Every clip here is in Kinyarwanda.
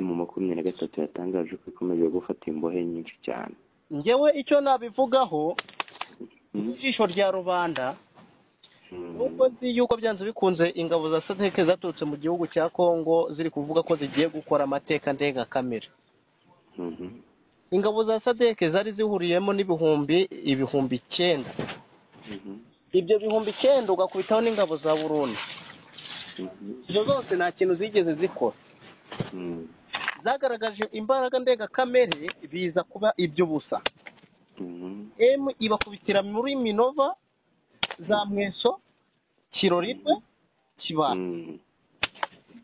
makumyabiri na gatatu yatangaje ko ikomeje gufata imbohe nyinshi cyane ngewe icyo nabivugaho mu jisho rya rubanda nuko nzi yuko byanze bikunze ingabo za sadeke zaturutse mu gihugu cya kongo ziri kuvuga ko zigiye gukora amateka ndengakamere ingabo za sadeke zari zihuriyemo n'ibihumbi ibihumbi icyenda ibyo bihumbi icyenda ugakubitaho n'ingabo za burundi izo zose nta kintu zigeze zikora zagaragaje imbaraga ndengakamere biza kuba iby'ubusa emu ibakubitira muri minova za mweso kiroribwe kibana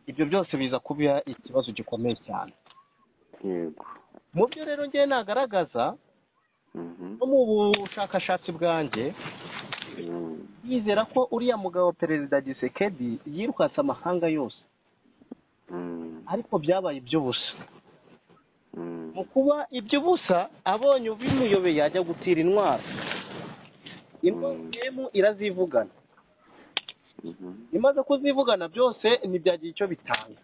ibyo byose biza kuba ikibazo gikomeye cyane yego mu byo rero ngewe nagaragaza no mu bushakashatsi bwanjye yizera ko uriya mugabo perezida gisekedi yirukatse amahanga yose ariko byabaye iby'ubusa mu kuba iby'ubusa abonye ubimuyobeye yajya gutira intwaro intwaro yemu irazivugana imaze kuzivugana byose ntibyagira icyo bitanga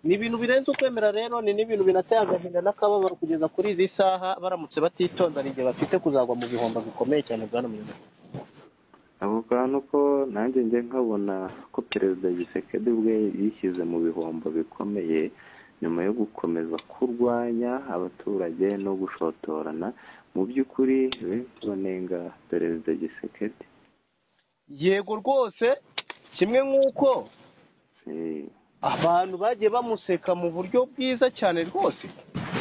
ni ibintu birenze ukwemera rero ni n'ibintu binateye agahinda n'akababaro kugeza kuri izi saha baramutse batitonda ni igihe bafite kuzagwa mu bihombo bikomeye cyane bwana muyobozi ako kantu ko nanjye njye nkabona ko perezida gisekedi ubwe yishyize mu bihombo bikomeye nyuma yo gukomeza kurwanya abaturage no gushotorana mu by'ukuri benshi banenga perezida gisekedi yego rwose kimwe nk'uko abantu bagiye bamuseka mu buryo bwiza cyane rwose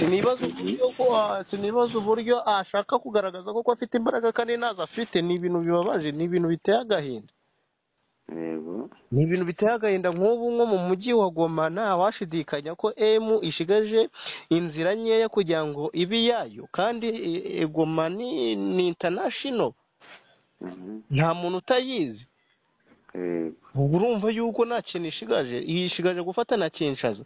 sinibaza uburyo ko sinibaza uburyo ashaka kugaragaza ko afite imbaraga kandi ntazo afite ni ibintu bibabaje ni ibintu biteye agahinda yego ni ibintu biteye agahinda nk'ubu nko mu mujyi wa goma ntawashidikanya ko emu ishigaje inzira nkeya kugira ngo ibe iyayo kandi e- e- goma ni ni intanashino Mhm. nta muntu utayizi yego ubu urumva yuko nta kintu ishigaje yishigaje gufata na kinshaza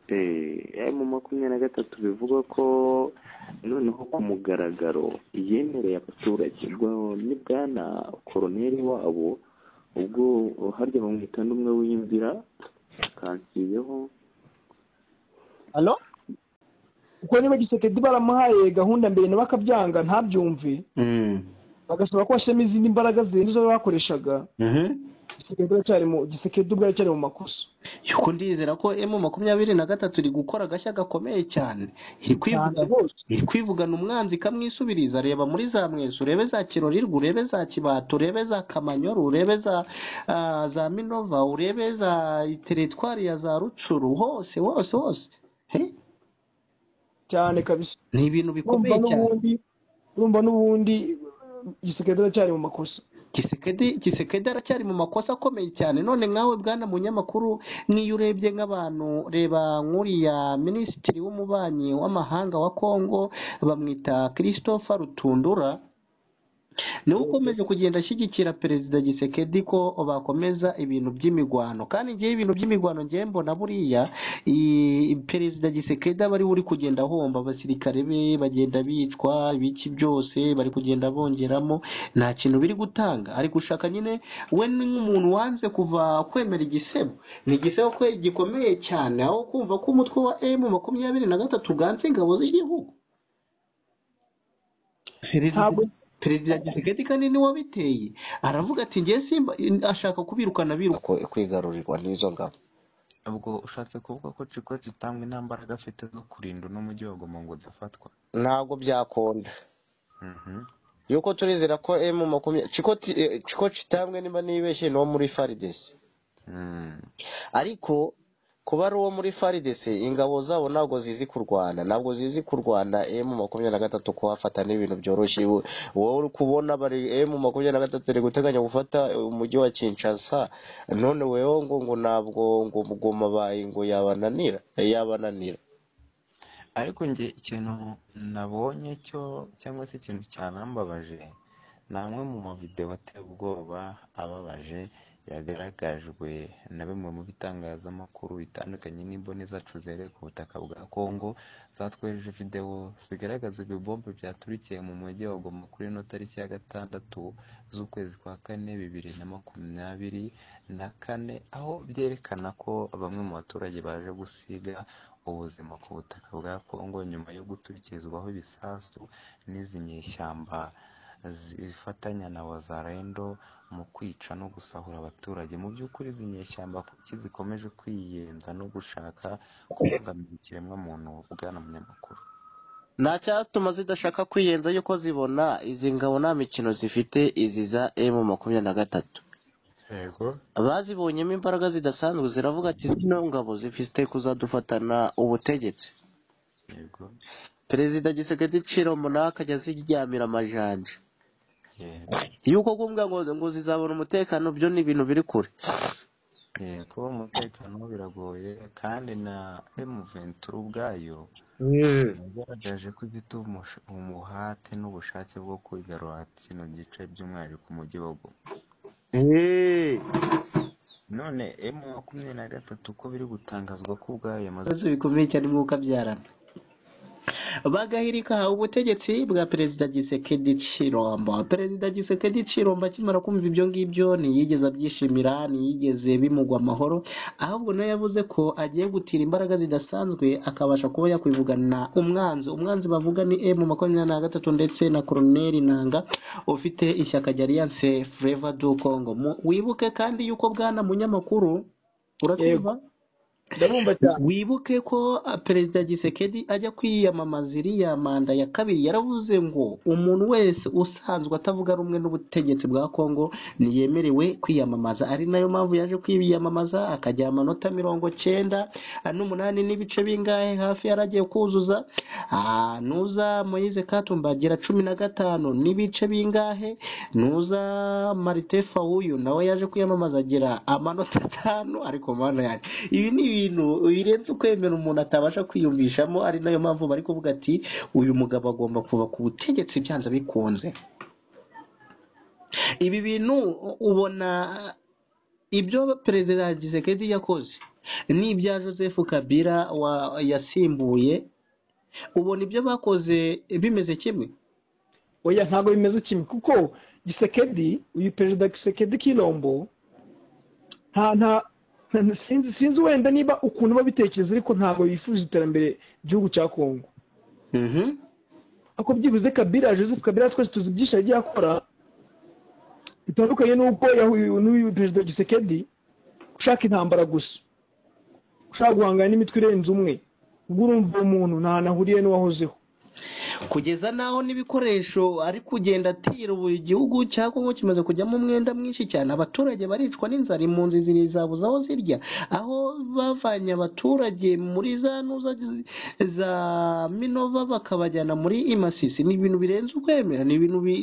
Eh, mu makumyabiri na gatatu bivuga ko noneho ku mugaragaro yemereye abaturage rwa- ni bwana koroneri wabo ubwo harya bamwita n'umwe w'imvira kansiyeho alo kuko niba gisekedi baramuhaye gahunda mbere nawe akabyanga ntabyumve bagasaba ko washyiramo izindi mbaraga zirenze izo bakoreshaga gisekedi aracyari mu gisekedi ubwo aracyari mu makosa yuko ndizera ko emu makumyabiri na gatatu iri gukora agashya gakomeye cyane iri kwivuga Cyane rwose. iri kwivugana umwanzi ikamwisubiriza reba muri za mweso urebe za kirorirwa urebe za kibato urebe za kamanyoro urebe za ah, za minova urebe za teritwari ya za rucuru hose hose hose He? cyane kabisa ni ibintu urumva bikomeye cyane n'ubundi urumva n'ubundi gisekedi aracyari mu makosa gisekedi gisekedi aracyari mu makosa akomeye cyane none nkawe bwana munyamakuru n'iyo urebye nk'abantu reba nk'uriya minisitiri w'umubanyi w'amahanga wa kongo bamwita christophe rutundura niwe ukomeje kugenda ashyigikira perezida gisekedi ko bakomeza ibintu by'imigwano kandi ngewe ibintu by'imigwano ngewe mbona buriya i- perezida gisekedi aba ariwe uri kugenda ahomba abasirikare be bagenda bicwa ibiki byose bari kugenda bongeramo nta kintu biri gutanga ari gushaka nyine we ni nk'umuntu wanze kuva kwemera igisebo ni igisebo kwe gikomeye cyane aho kumva ko umutwe wa emu makumyabiri na gatatu uganze ingabo z'igihugu Perezida- Ntabwo- perezida gisekedi kandi ni wabiteye aravuga ati ngewe simba ashaka kubirukana biruka ko kwigarurirwa n'izo ngabo ubwo ushatse kuvuga ko ciko kitambwe nta mbaraga afite zo kurinda uno mujyi wa goma ngo udafatwa ntabwo byakunda Mhm. yuko turizera ko emu makumyabiri ciko ti- eh, ciko kitambwe niba nibeshye ni uwo muri faridesi Mm. ariko kuba ari uwo muri faridesi ingabo zabo ntabwo zizi kurwana ntabwo zizi kurwana emu makumyabiri na gatatu kuhafata n'ibintu byoroshye wowe wowe uri kubona bari emu makumyabiri na gatatu iri guteganya gufata umujyi wa kinshasa none wewe ngo ngo ntabwo ngo mugoma bayi ngo yabananira yabananira ariko njye ikintu nabonye cyo cyangwa se ikintu cyanambabaje ni amwe mu mavideo ateye ubwoba ababaje yagaragajwe na bimwe mu bitangazamakuru bitandukanye n'imboni zacu zerekeye ku butaka bwa kongo zatwejeje videwo zigaragaza ibibombe byaturikiye mu mujyi wa goma kuri ino tariki ya gatandatu z'ukwezi kwa kane bibiri na makumyabiri na kane aho byerekana ko bamwe mu baturage baje gusiga ubuzima ku butaka bwa kongo nyuma yo guturikizwaho ibisasu n'izi nyeshyamba zifatanya na wazarendo mu kwica no gusahura abaturage mu by'ukuri izi nyeshyamba kuki zikomeje kwiyenza no gushaka kubangamira ikiremwamuntu bwana munyamakuru nta cyatuma zidashaka kwiyenza yuko zibona izi ngabo nta mikino zifite izi za emu makumyabiri na gatatu yego bazibonyemo imbaraga zidasanzwe ziravuga ati zino ngabo zifite kuzadufatana ubutegetsi yego perezida gisekedi iciro munaka ajya ziryamira amajanja yego yuko kuvuga ngo ngo zizabona umutekano byo ni ibintu biri kure yego umutekano wo biragoye kandi na emu venturi ubwayo yagaragaje ko ifite umusha- umuhate n'ubushake bwo kwigarura kino gice by'umwihariko mu gihugu none emu makumyabiri na gatatu ko biri gutangazwa ko ubwayo yamaze ibibazo bikomeye cyane nk'uko abyarana bagahirika ubutegetsi bwa perezida gisekedi ciromba perezida gisekedi ciromba akimara kumva ibyo ngibyo ntiyigeze abyishimira ntiyigeze bimugwa amahoro ahubwo nawe yavuze ko agiye gutira imbaraga zidasanzwe akabasha kuba yakwivugana umwanzi umwanzi bavuga ni emu makumyabiri na gatatu ndetse na koroneri nanga ufite ishyaka rya alliance fleva du congo Mu- wibuke kandi yuko bwana munyamakuru uratwumva ndabumva cyane wibuke ko ah, perezida gisekedi ajya kwiyamamaza iriya manda ya kabiri yaravuze ngo umuntu wese usanzwe atavuga rumwe n'ubutegetsi bwa kongo ntiyemerewe kwiyamamaza ari nayo mpamvu yaje kwiyamamaza akajya amanota mirongo cyenda ah, n'umunani n'ibice bingahe hafi yaragiye kuzuza Ah, nuza moyize katumba agira cumi na gatanu n'ibice bingahe nuza marite fawuyu nawe yaje kwiyamamaza agira amanota atanu ariko mana yanjye ibi ni ibintu birenze ukwemera umuntu atabasha kwiyumvishamo ari nayo mpamvu bari kuvuga ati uyu mugabo agomba kuva ku butegetsi byanze bikunze ibi bintu ubona ibyo perezida gisekedi yakoze ni ibya joseph kabila wa yasimbuye ubona ibyo bakoze bimeze kimwe oya ntabwo bimeze kimwe kuko gisekedi uyu perezida gisekedi kirombo nta nta sinzi sinzi wenda niba ukuntu babitekereza ariko ntabwo bifuza iterambere igihugu cya kongo ariko byibuze kabira joseph kabira twese tuzi byinshi yagiye akora bitandukanye n'uko yahuye n'uyu perezida gisekedi ushaka intambara gusa ushaka guhangana n'imitwe irenze umwe ubwo urumva uwo muntu ntahantu ahuriye n'uwahozeho kugeza n'aho n'ibikoresho ari kugenda atira ubu igihugu cya kongo kimaze kujyamo umwenda mwinshi cyane abaturage baricwa n'inzara impunzi ziri zabuze aho zirya aho bavanye abaturage muri za nuza zi- za minova bakabajyana muri imasisi ni ibintu birenze ukwemera ni ibintu bi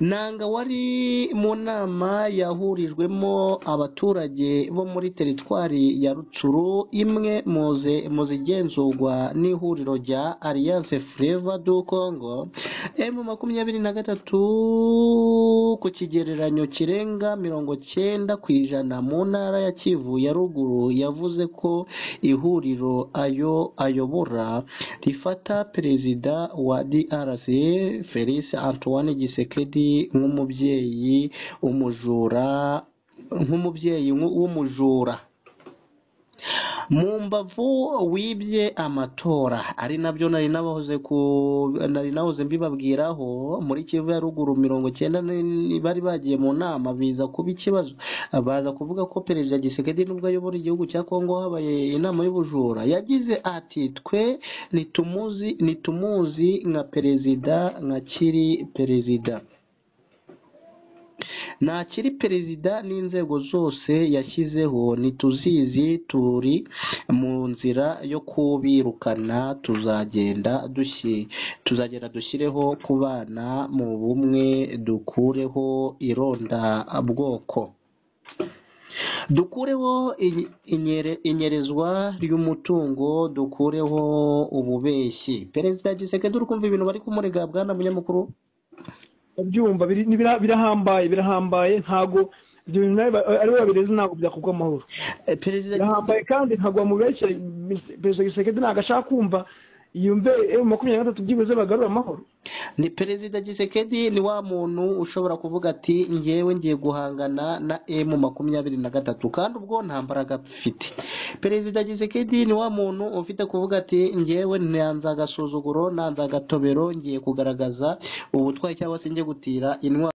nanga wari mu nama yahurijwemo abaturage bo muri teritwari ya rutsuru imwe muze muzigenzurwa n'ihuriro rya alliance fleva du congo emu makumyabiri na gatatu ku kigereranyo kirenga mirongo cyenda ku ijana mu ntara ya kivu ya ruguru yavuze ko ihuriro ayo ayobora rifata perezida wa drc felice antoine gisekedi nk'umubyeyi umujura nk'umubyeyi w'umujura mu mbavu wibye amatora ari nabyo nari nabahoze ku nari nahoze mbibabwiraho muri kivu ya ruguru mirongo cyenda ni- bari bagiye mu nama biza kuba ikibazo baza kuvuga ko perezida gisekedi nubwo ayobora igihugu cya kongo habaye inama y'ubujura yagize ati twe nitumuzi nitumuzi nka perezida nka kiri perezida ntakiri perezida n'inzego zose yashyizeho ntituzizi turi mu nzira yo kubirukana tuzagenda dushyi tuzagenda dushyireho kubana mu bumwe dukureho irondabwoko dukureho inye- inyere- inyerezwa ry'umutungo dukureho ububeshyi perezida gisekedi uri kumva ibintu bari kumurega bwana munyamakuru ndabyumva biri- ni bira- birahambaye birahambaye ntago ibyo bintu nawe ariwe babireze ntabwo byakubwa amahoro perezida yahambaye kandi nkagwa mu benshi perezida gisekedi ntabwo ashaka kumva yumve emu makumyabiri na gatatu byibuze bagarura amahoro ni perezida gisekedi ni wa muntu ushobora kuvuga ati ngewe ngiye guhangana na emu makumyabiri na gatatu kandi ubwo nta mbaraga mfite perezida gisekedi ni wa muntu ufite kuvuga ati ngewe nanze agasuzuguro nanze agatobero ngiye kugaragaza ubutwaye cyangwa se ngiye gutira intwaro